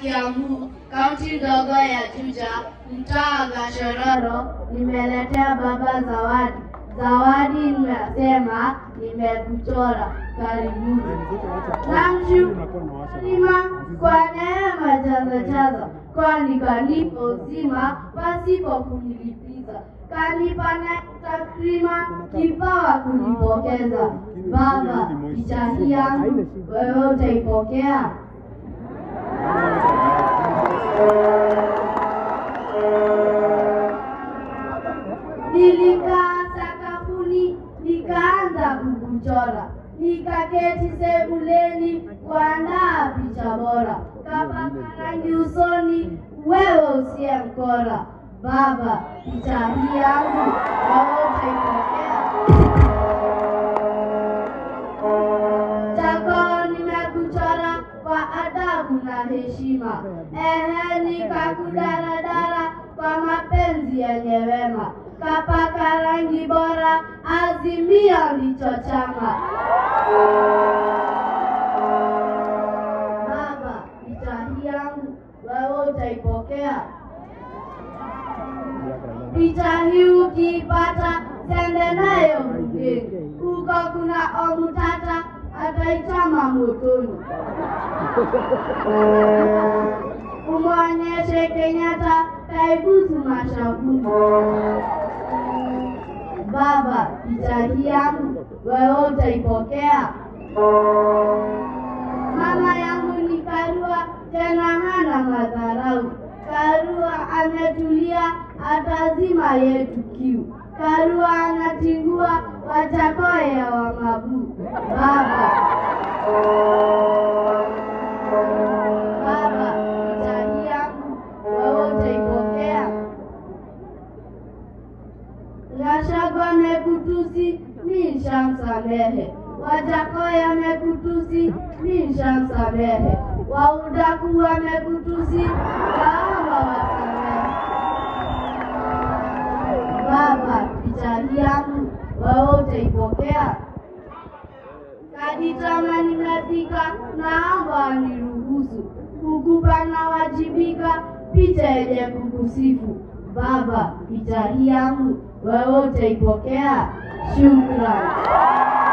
Kiambu, kaunti ndogo ya Juja, mtaa wa Gashororo, nimeletea baba zawadi. Zawadi nimesema nimekuchora. Karibuni. Namshukuru kwa neema jaza jaza, kwani kanipa uzima pasipo kunilipiza, kanipa na takrima kipawa kunipokeza. Baba, picha hii yangu wewe utaipokea? Nilikaa sakafuni nikaanza kukuchora, nikaketi sebuleni kuandaa picha bora, kapaka rangi usoni, wewe usiye mkora. Baba, picha hii yangu wewe utaipokea? Chako nimekuchora kwa adabu na heshima, ehe, nikakudaradara kwa mapenzi yenye wema, kapaka rangi bora, azimio lichochama. Baba, picha hii yangu wewe utaipokea? Picha hii ukiipata, sende nayo bungeni, huko kuna omutata ataichama motoni. Umwonyeshe Kenyatta kaibusu mashavuni. Baba, picha hii yangu wewe utaipokea? Mama yangu ni Karua, tena hana madharau. Karua ametulia, atazima yetu kiu. Karua anatingua, Wajakoya wa Mabu. Baba, baba, picha hii yangu wewe utaipokea? Gachagua amekutusi, mi nshamsamehe. Wajakoya amekutusi, mi nshamsamehe. Waudaku wamekutusi, naomba wasamehe. Baba, picha hii yangu wewe utaipokea? Kaditama nimefika, naomba niruhusu kukupa na wajibika picha yenye kukusifu. Baba, picha hii yangu wewe utaipokea? Shukran.